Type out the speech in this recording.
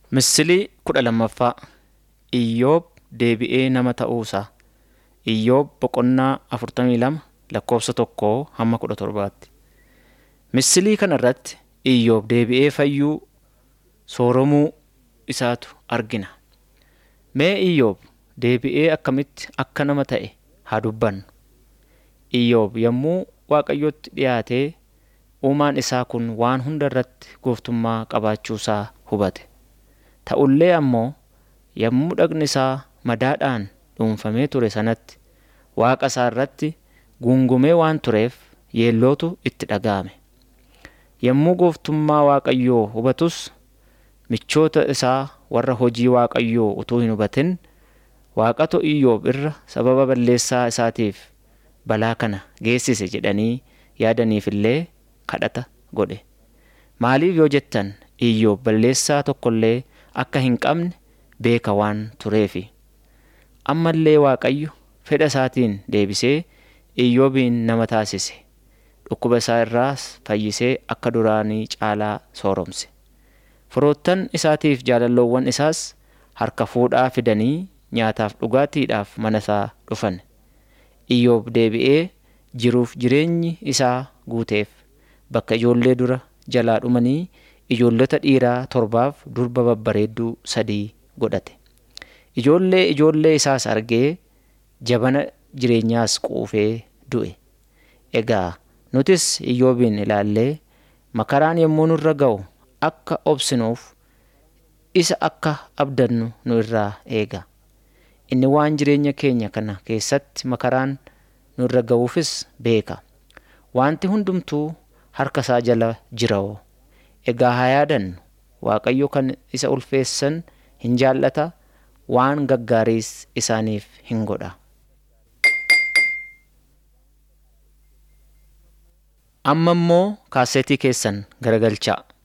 Misilii kudha lammaffaa Iyyoob deebi'ee nama ta'uusaa. Iyyoob boqonnaa afurtamii lama lakkoofsa tokkoo hamma kudha torbaatti. Misilii kana irratti Iyyoob deebi'ee fayyuu sooromuu isaatu argina. Mee Iyyoob deebi'ee akkamitti akka nama ta'e haa dubbannu. Iyyoob yommuu Waaqayyotti dhiyaatee uumaan isaa kun waan hunda irratti gooftummaa qabaachuusaa hubate. Ta'ullee ammoo yommuu dhagni isaa madaadhaan dhuunfamee ture sanatti Waaqa isaa irratti guungumee waan tureef yeellootu itti dhaga'ame. Yommuu gooftummaa Waaqayyoo hubatus michoota isaa warra hojii Waaqayyoo utuu hin hubatin Waaqatu Iyyoob irra sababa balleessaa isaatiif balaa kana geessise jedhanii yaadaniif illee kadhata godhe. Maaliif yoo jettan Iyyoob balleessaa tokko illee akka hin qabne beeka waan tureefi. Amma illee Waaqayyo fedha isaatiin deebisee Iyyoobin nama taasise. Dhukkuba isaa irraas fayyisee akka duraanii caalaa sooromse. Firoottan isaatiif jaalalloowwan isaas harka fuudhaa fidanii nyaataaf dhugaatiidhaaf mana isaa dhufan. Iyyoob deebi'ee jiruuf jireenyi isaa guuteef bakka ijoollee dura jalaa dhumanii ijoollota dhiiraa torbaaf durba babbareedduu sadii godhate. Ijoollee ijoollee isaas argee jabana jireenyaas quufee du'e. Egaa nutis Iyyoobin ilaallee makaraan yommuu nurra ga'u akka obsinuuf isa akka abdannu nu irraa eega. Inni waan jireenya keenya kana keessatti makaraan nurra ga'uufis beeka. Wanti hundumtuu harka isaa jala jira'oo. Egaa haa yaadannu Waaqayyo kan isa ulfeessan hin jaallata waan gaggaariis isaaniif hin godha. Amma immoo kaaseetii keessan garagalchaa.